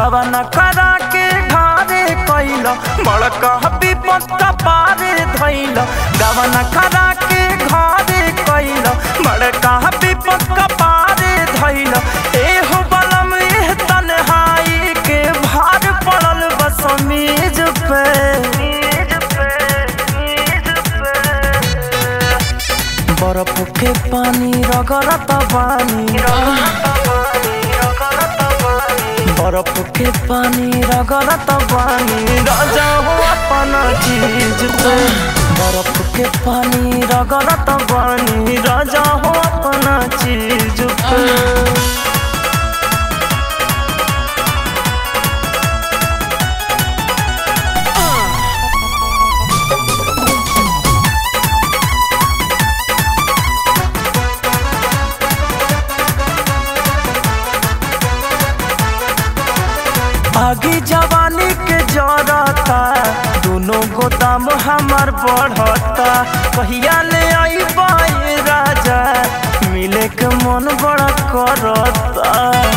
गवन करा के घारे कैल बड़का विपत पारे धैल गवन करा के घारे कैल बड़का विपत पारे धैल एहो बलम एह तन्हाई के भार पड़ल बस मेज पे बर्फ के पानी रगड़त बानी बर्फ के पानी रगड़त बानी राजा हो अपना चीज पे बर्फ के पानी रगड़त बानी राजा हो अपना चीज पे आगे जवानी के जरता दोनों गोदाम हमार बढ़ता कहिया ले आई बाई राजा मिले के मन बड़ा करता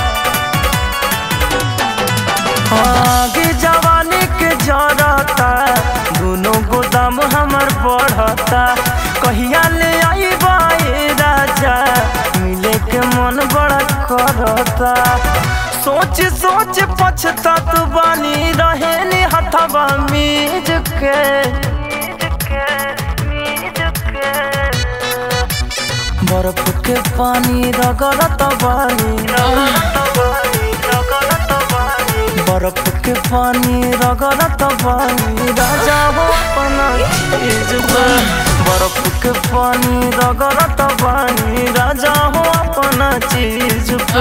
आगे जवानी के जरता दोनों गोदाम हमार बढ़ता कहिया ले आई बाई राजा मिले के मन बड़ा करता सोच सोच पछतात बानी रहे नी हथवा मीज के बर्फ के पानी रगड़त बानी बर्फ के पानी रगड़त बानी राजा हो अपना चीज पे बर्फ के पानी रगड़त बानी राजा हो अपना चीज पे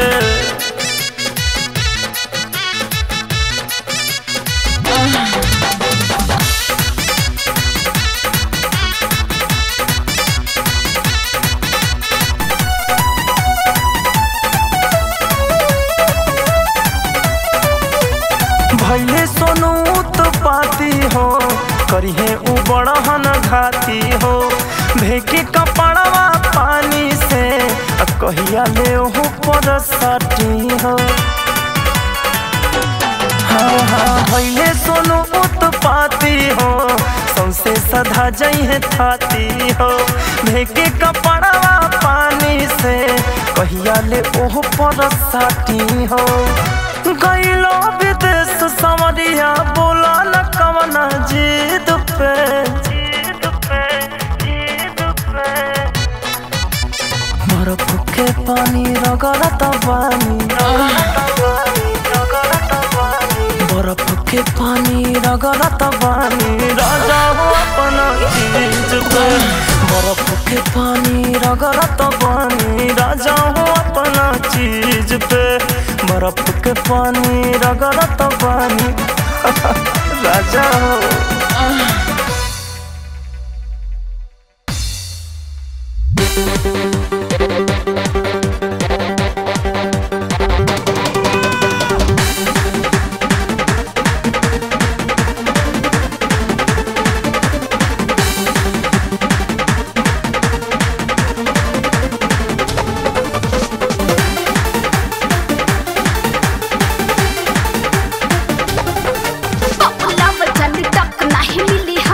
भैले सोनू तो पाती हो करिहे उ बड़हन घाती हो भेके कपड़वा पानी से आ कहिया ले हो पर सटी हो हाँ हाँ भैले सोनू उत्पाती हो सौसे सधा जइहे थाती हो भेके कपड़वा पानी से कहिया ले ओह पर साटी हो गईलो विदेश समरिया बोला न कवना जीत पे बर्फ के पानी रगड़त बानी बर्फ के पानी रगड़त बानी राजा हो अपना चीज पे बर्फ के पानी रगड़त बानी राजा हो अपना चीज पे बर्फ के पानी रगड़त बानी राजा हो पपुला वजन टक नाही मिली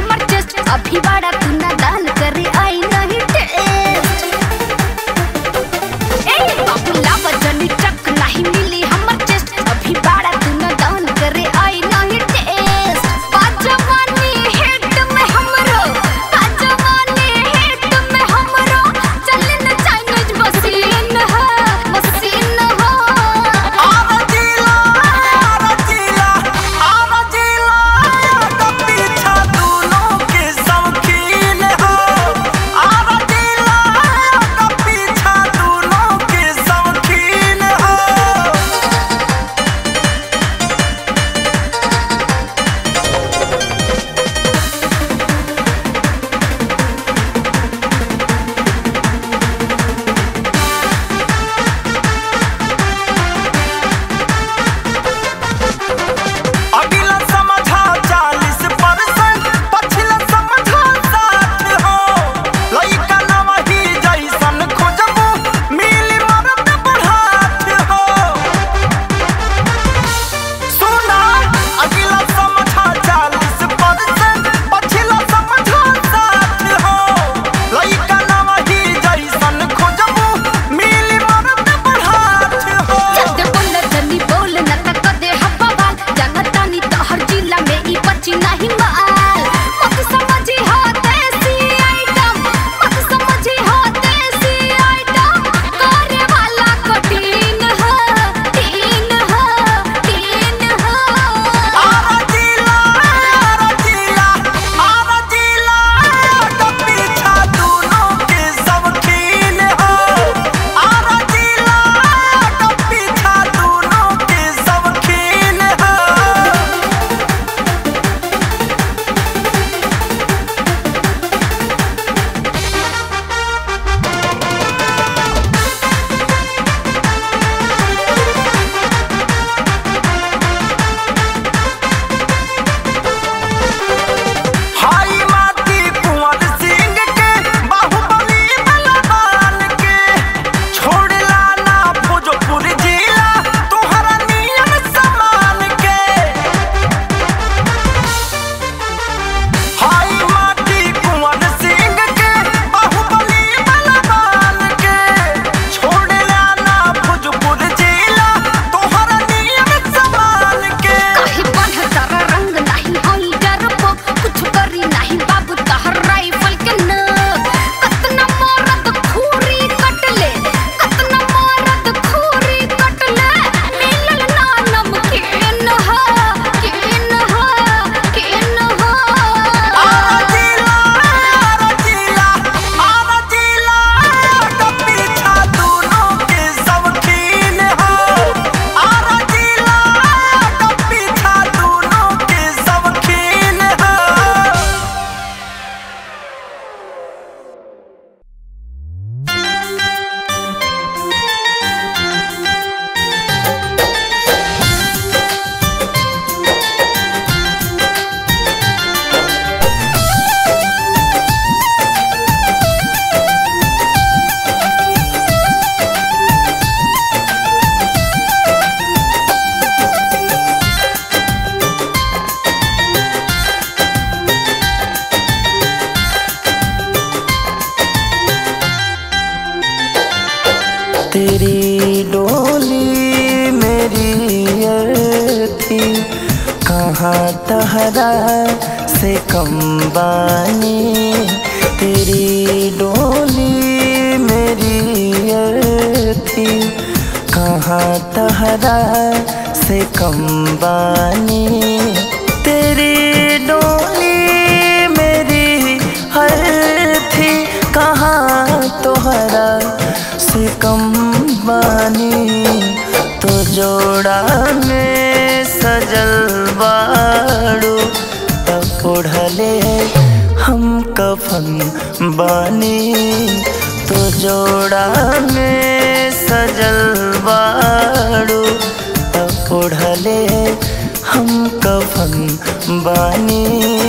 तेरी डोली मेरी अर्थी कहाँ तहरा से कम बानी तेरी डोली मेरी अर्थी कहाँ तहरा से कम बानी तेरी डोली मेरी हर थी कहाँ तोहरा से कम बानी तो जोड़ा में सजल बाड़ू तब ओढ़ले हम कफन बानी तो जोड़ा में सजल बाड़ू तब ओढ़ले हम कफन बानी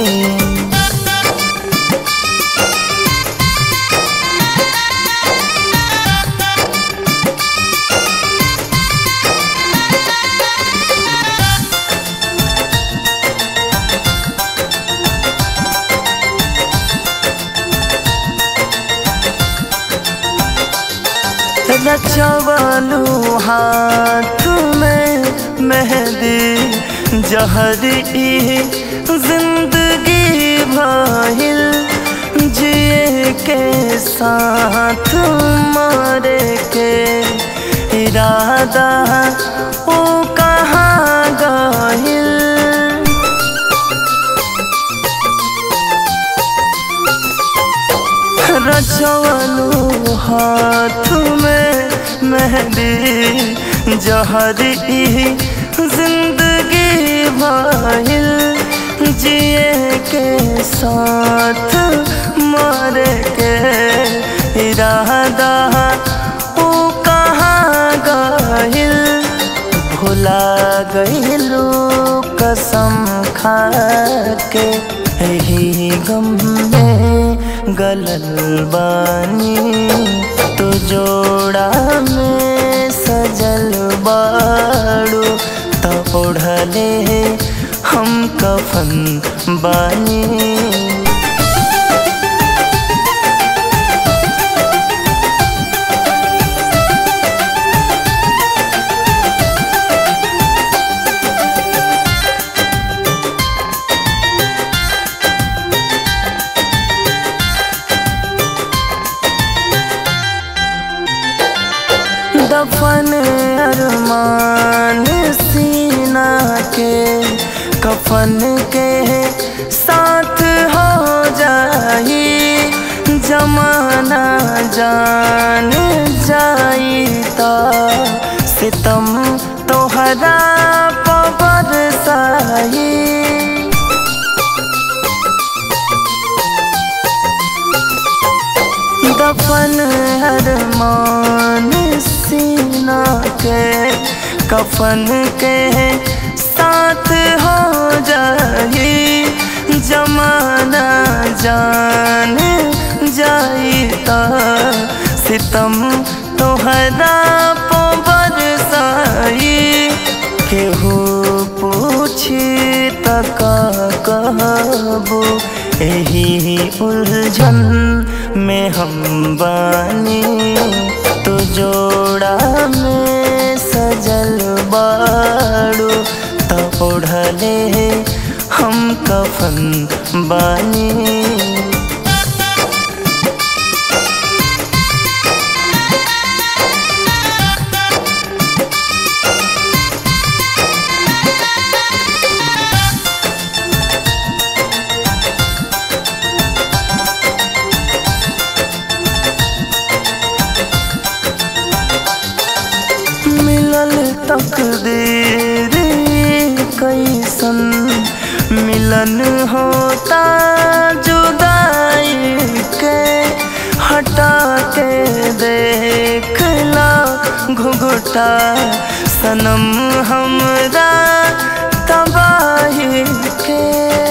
रचवलू हाथ में मेहंदी जहरी जिंदगी भइल जिए के साथ मारे के इरादा ओ कहाँ गइल रचवलू हाथ में मेहंदी जहरी जिंदगी भइल जिए के साथ मारे के इरादा ओ कहाँ गइल भुला गइलू कसम खा के यही गम में गलल बानी तो जोड़ा में सजल बाड़ू तो ओढ़ले हम कफन बानी दफन अरमान सीना के कफन के साथ हो जाई जमाना जान जाई तो सितम तोहरा पबर साई दफन अरमान सीना के कफन के साथ हो जाई जमाना जान जाई तो सितम तोहरा पबर साई केहू पूछी तक कहबू यही उलझन में हम बानी तो जोड़ा में सजल बाड़ू तो ओढ़ले हम कफन बानी मिलल तकदीर कैसन मिलन होता जुदाई के हटा के देखला घुघुटा सनम हमरा तबाही के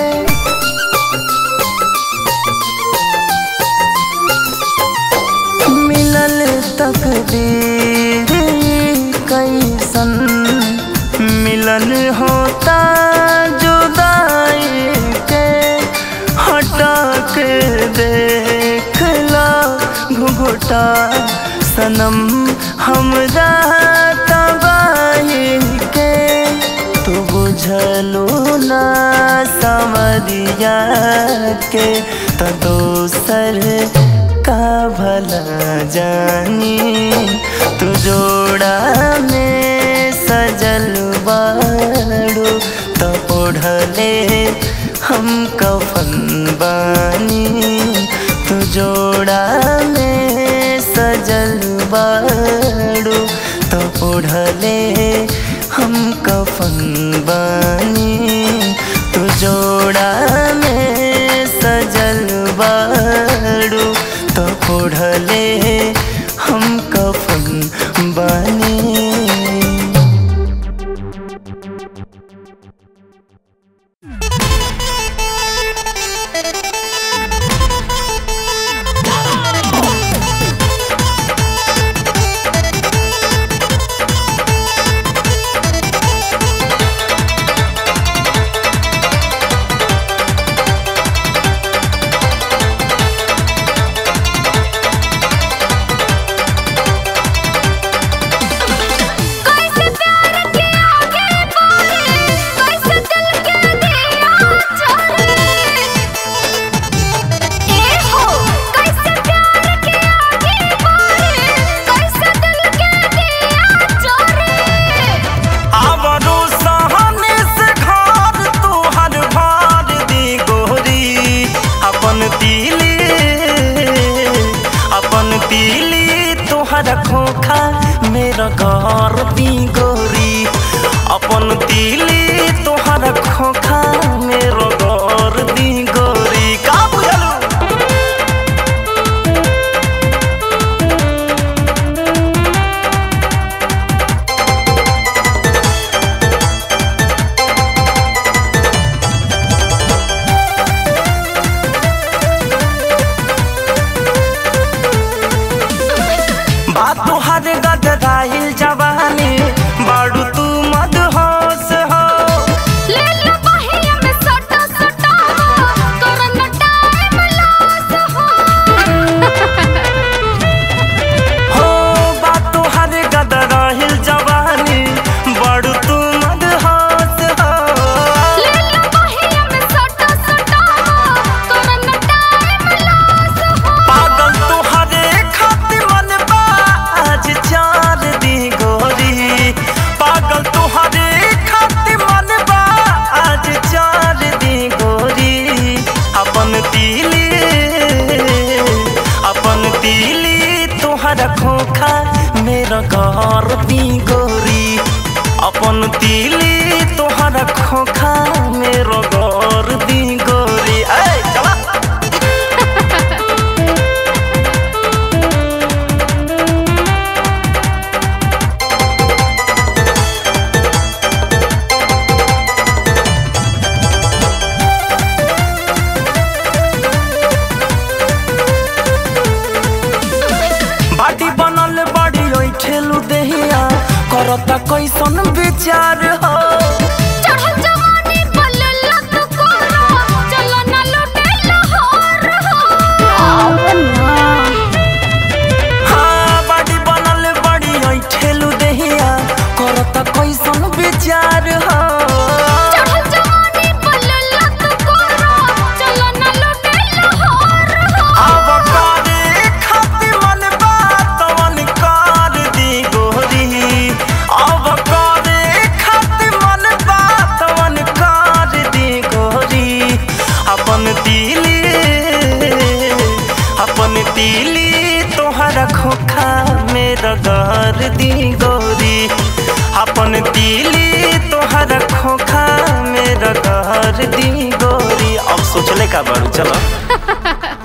मिलल तकदीर कैसन मिलन होता जुदाई के हटा के देखला घुघुटा सनम हमरा तबाही के तू बुझलू ना समरिया के तो दोसर का भला जानी तू जोड़ा में सजल बाड़ू तो ओढ़ले हम कफन बानी तू जोड़ा में सजल बाड़ू तो ओढ़ले हम कफन बानी तू जोड़ा में सजल बाड़ू तो ओढ़ले हम कफन बानी कैसे प्यार के आगे बढ़े कैसे दिल के दिया चढ़े ए हो कैसे प्यार के आगे बढ़े कैसे दिल के दिया चढ़े आवरो सहने से घर तोहर भार दी गोरी अपन तीली अपन तीली तोहर खोखा मेरा घर दी गोरी अपन तीली तोहर खोखा मेरा घर दी गोरी का बुझलू बात तोहर गदराइल जवानी बाड़ू तू मदहोश हो ले लो बहिया में सटा सटा करन टाइम लॉस हो हो बात तोहर गदराइल जवानी बाड़ू तू मदहोश हो ले लो बहिया में सटा सटा करन टाइम लॉस हो पागल तोहरे खातिर मन बा आज चार दी गोरी पागल तोहरे खातिर मन बा आज चार दी गोरी अपन तीली अपन तीली तोहर खोखा मेरा घर दी गोरी अपन तीली तोहर खोखा मेरा घर दी गोरी ऐ चला बाटी बनल बड़ी ओइ ठेलू देहिया करता कैसन विचार हो चढ़ल जवानी बलल तू करो चलो ना लुटे लाहौर हो हाँ बाटी बनल बड़ी ओइ ठेलू देहिया करता कैसन विचार हो चढ़ल जवानी बलल तू करो चलो ना लुटे लाहौर हो अब करे खातिर मन बात मन कर दी गोरी अब करे खातिर मन बात मन कर दी गोरी अपन तीली अपन तीली तोहरा खोखा मेरा घर दी गोरी अपन तीली तोहरा खोखा मेरा घर दी गोरी अब सोचले का बारू चलो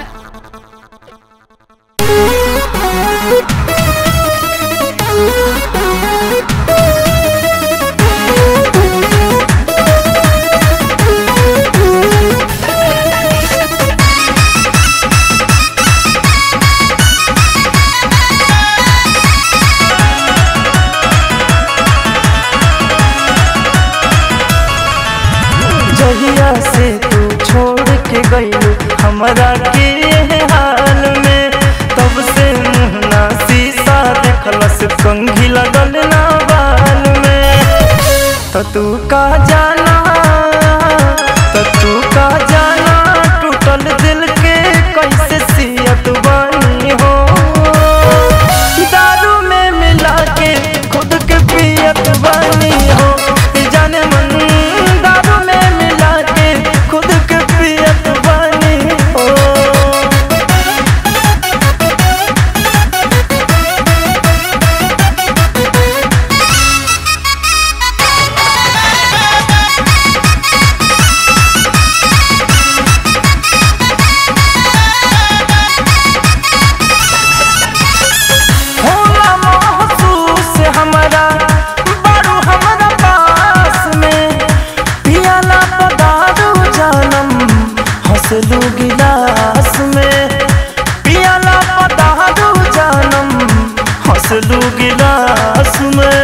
जहिया से तू छोड़ के गई हमरा कंघी लगल ना बाल में तो तू का जाना तो तू का जाना टूटल दिल के कैसे सियत बानी हो दारू में मिला के खुद के पियत बानी हो जाने मन दारू में मिला के खुद के पियत बानी हो होला महसूस हमरा बारू हमरा पास में पियाला पदारू जानम हंसलू गिलास में पियाला पदारू जानम हंसलू गिलास में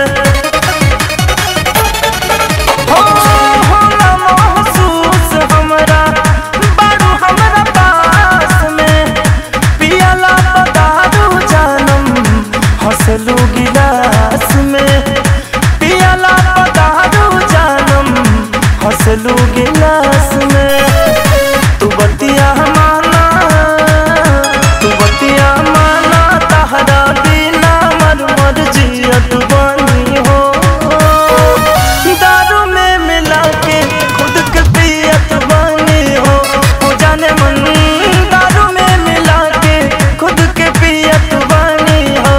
हो होला महसूस हमरा बारू हमरा पास में पियाला पदारू जानम हंसलू गिलास में पियाला पदारू जानम हंसलू गिलास में तू बतिया माना तू बतिया माना तहरा बिना मर मर जियत बानी हो दारू में मिला के खुद के पियत बानी हो हो जाने मन दारू में मिला के खुद के पियत बानी हो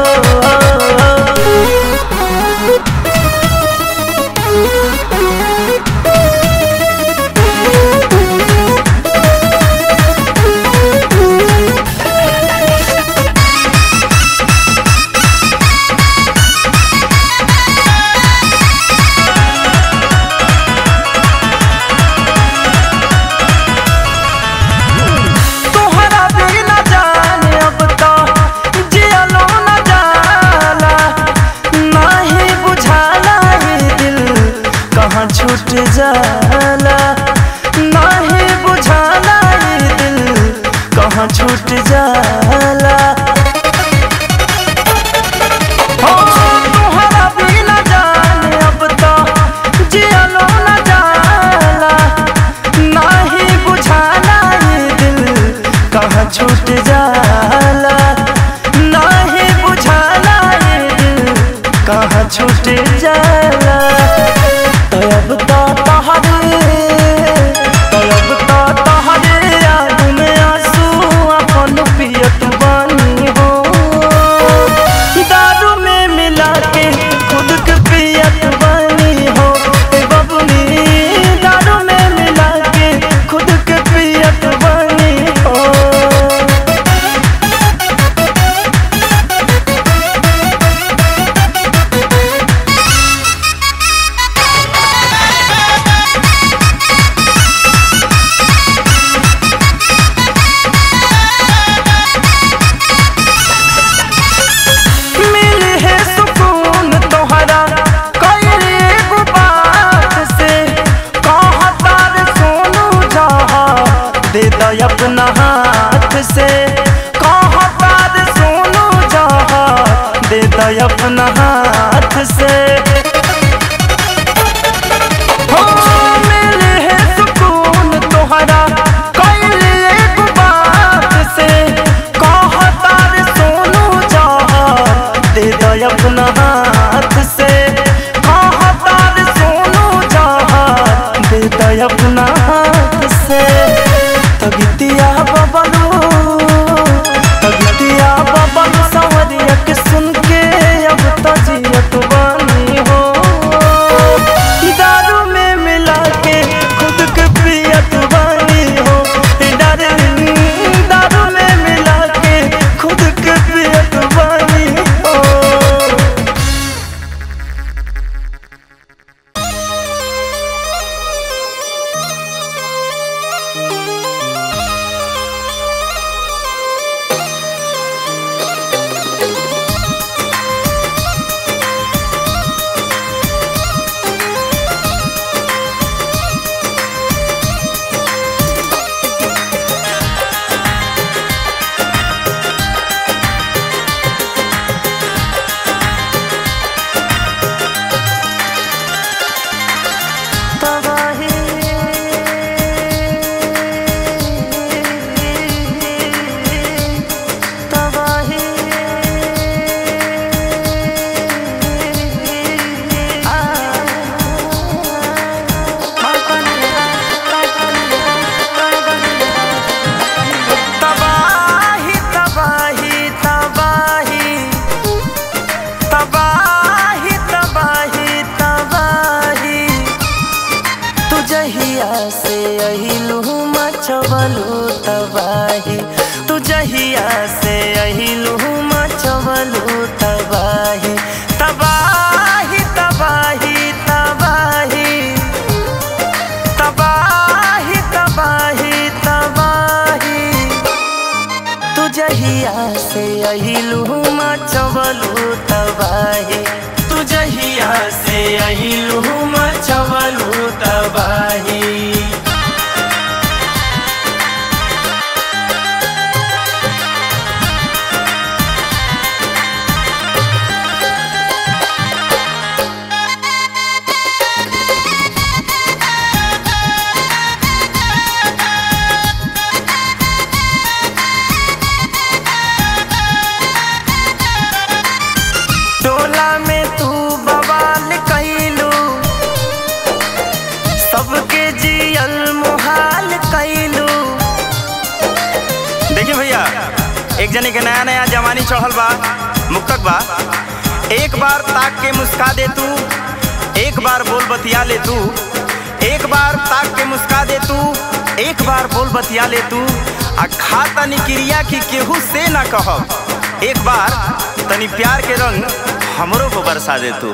तोहरा बिना जाने अब तो जियलो न जाला नाही बुझाला ये दिल कहाँ छूट जाला नाही बुझाला ये दिल कहाँ छूट जाला हो तोहरा बिना जाने अब तो जियलो न जाला नाही बुझाला ये दिल कहाँ छूट जाला नाही बुझाला ये दिल कहाँ छूट जाला तब तो तहरे तब तो तहरे याद में आंसू अपन पियत बानी हो दारू में मिला के खुद के पियत बानी हो ए बबुनी दारू में मिला के खुद के पियत बानी हो एक जने के नया नया जवानी चढ़ल बा मुक्तक बा एक बार ताक के मुस्का दे तू एक बार बोल बतिया ले तू एक बार ताक के मुस्का दे तू एक बार बोल बतिया ले तू आ खा तनी क्रिया की केहू से ना कहब एक बार तनी प्यार के रंग हमरो को बरसा दे तू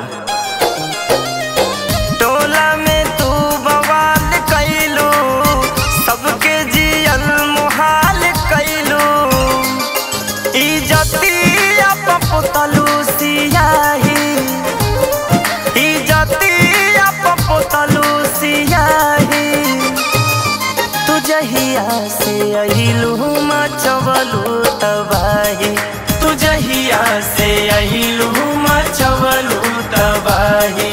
टोला में तू बवाल कैलू सबके जियल मुहाल कैलू इजतिया पपुतलू सियाही इजतिया पपुतलू सियाही तू जहिया से अहिलू मचवलू तबाही तू जहिया से अहिलू मचवलू तबाही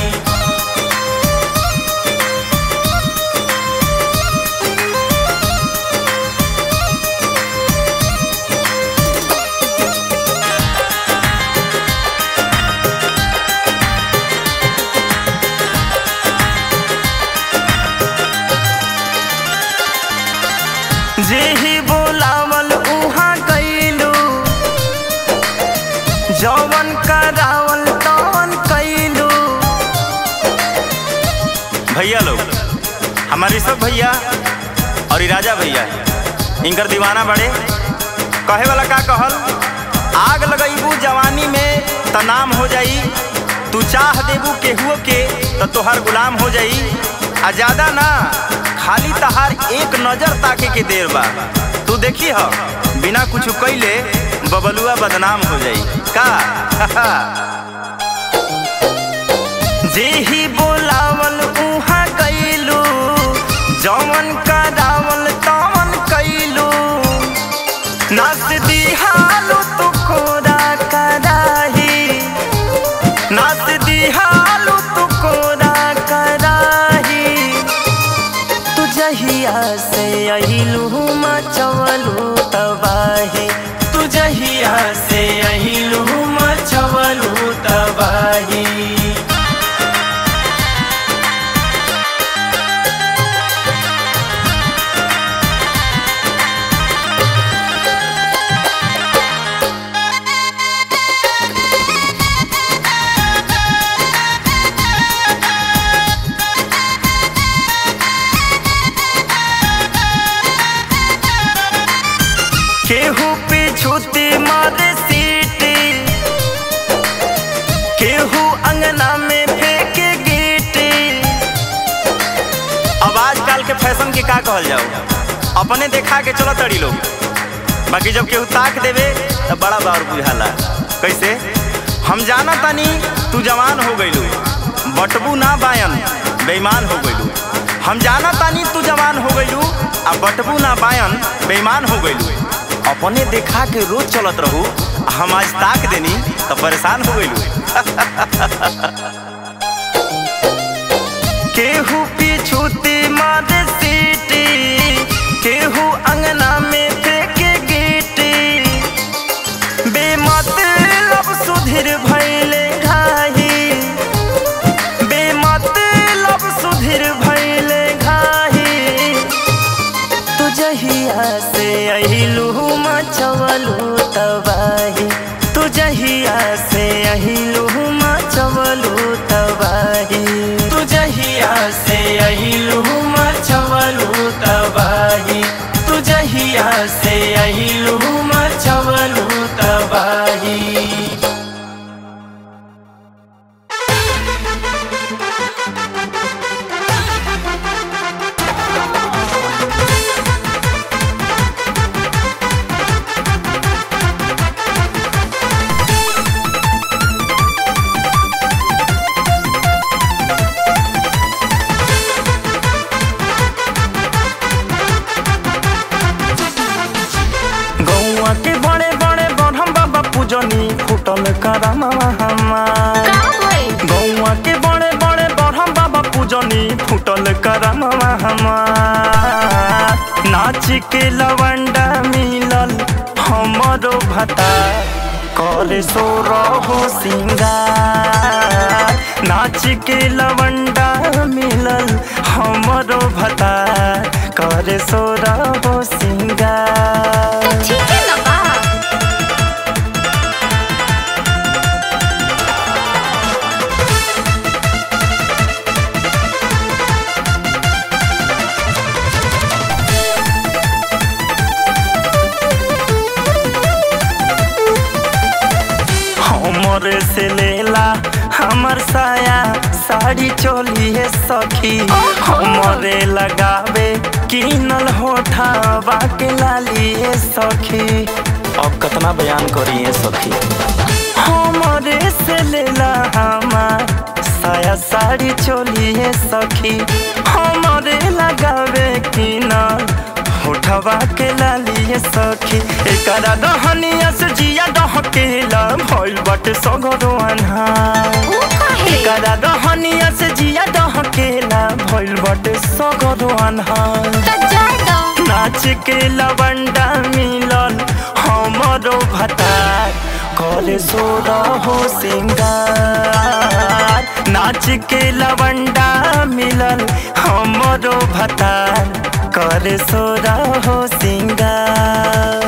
जे ही बोलावल उहाँ गईलू जवन करावल तवन कैलू भैया लोग हमारे सब भैया और ई राजा भैया इनकर दीवाना बड़े कहे वाला का कहल आग लगैबू जवानी में त नाम हो जाई तू चाह देबू केहुओ के त तोहार गुलाम हो जाई आ ज्यादा ना खाली तहार एक नजर ताके के देर बा तू देखी ह बिना कुछ कैले बबलुआ बदनाम हो जाई का जे ही बोलावल उहाँ गईलू जवन करावल तवन कैलू नस दिहालू तू कोरा कराही नस दिहालू तू कोरा कराही तू जहिया से अहिलू मचवलू तबाही तू जहिया से अहिलू मचवलू तबाही केहू पे छूती मारे सीटी केहू अंगना में फेंके गीटी अब आजकल के फैशन के का कहल जाओ अपने देखा के चलो तड़ी लोग बाकी जब केहू ताक देवे तो बड़ा बार बुझाला कैसे हम जाना तानी तू जवान हो गईलू बटबू ना बायन बेईमान हो गईलू हम जाना तानी तू जवान हो गईलू आ बटबू ना बायन बेईमान हो गईलू अपने देखा के रोज चलत रहू आ हम आज ताक देनी तो परेशान हो गईलू केहू पीछूती मारे सीटी केहू अंगना में फेंके गीटी बेमतलब सुधीर भैले घाही बेमतलब सुधीर भैले घाही तू जहिया से अहिलू मचवलू तबाही तू जहिया से अहिलू मचवलू तबाही तू जहिया से अहिलू मचवलू तबाही तू जहिया से अहिलू मचवलू तबाही गौआ के बड़े बड़े बड़हम बाबा पूजनी फूटल करामा हमार का होई गौआ के बड़े बड़े बड़हम बाबा पूजनी फूटल करामा हमार नाच के लवंडा मिलल हमरो भता करे सो रहो सिंगार नाच के लवंडा मिलल हमरो भता करे सो रहो सिंगार ठीक है ना बा हमर साया साड़ी चोलिए सखी हमरे लगावे किनल होठावा के लालिए सखी अब कितना बयान करिए सखी हमरे से लेला हमार साया साड़ी चोलिए सखी हमरे लगावे किनल होठवा के लालिए सखी एकरा दहनिया से जिया दहकेला भइल बाटे सगरो अन्हार ऊ काहे एकरा दहनिया से जिया दहकेला भइल बाटे सगरो अन्हार त जाए दो नाच के लवंडा मिलल हमरो भतार करे सोर हो सिंगार नाच के लवंडा मिलल हमरो भतार करे सोर हो सिंगार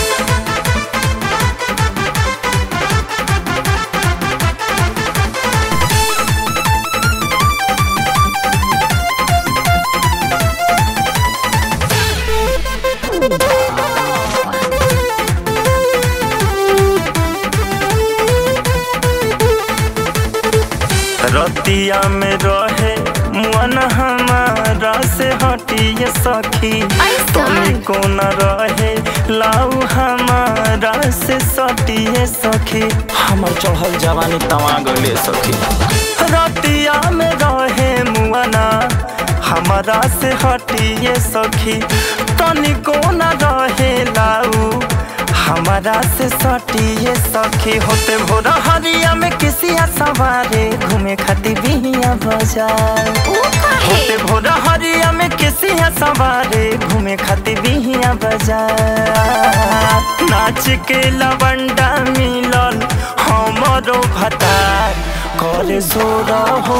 रतिया में रहे मन हमारा से हटिए सखी ऐसा? तनी को न रहे लाऊ हमारा से सटिए सखी हमर चढ़ल जवानी तवा गले सखी रतिया में रहे मुआना हमारा से हटिए सखी तनी को न रहे लाऊ हमारा से सटिए सखी होते भोर हरिया में किसिया सवारे घूमे खातिर बिहिया बाजार ऊ काहे होते भोर हरिया में किसिया सवारे घूमे खातिर बिहिया बाजार नाच के लवंडा मिलल हमरो भतार करे जोर हो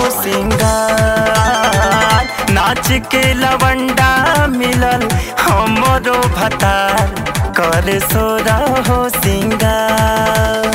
सिंगार नाच के लवंडा मिलल हमरो भतार करे सोर हो सिंगार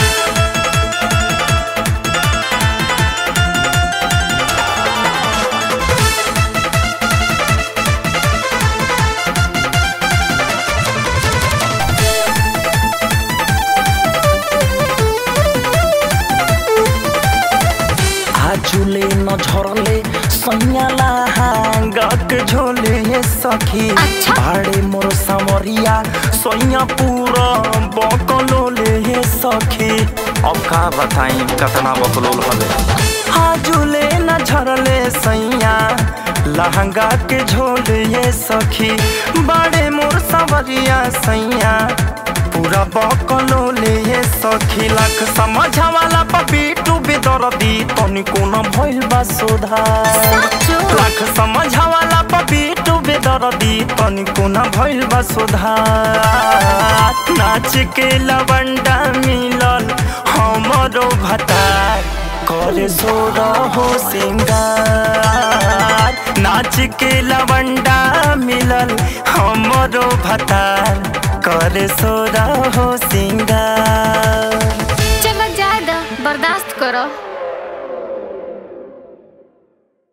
आजुले न झरले सैयाला हांगक झोले सखी अच्छा। भाड़े मोर समरिया सैया पूरा बकलोले सखी अब का बताई कतना बकलोल हले आजुले न झरले सैया लहंगा के झोले सखी बड़े मोर सवरिया सैया पूरा बकलोले सखी लाख समझ वाला पपीटू बेदरदी तनिको न भइल बा सुधार साचो लाख समझ वाला पपीटू बेदरदी तनिको न भइल बा सुधार नाच के लवंडा मिलल हमरो भतार करे जोर हो सिंगार नाच के लवंडा मिलल हमरो भतार करे सोर हो सिंगार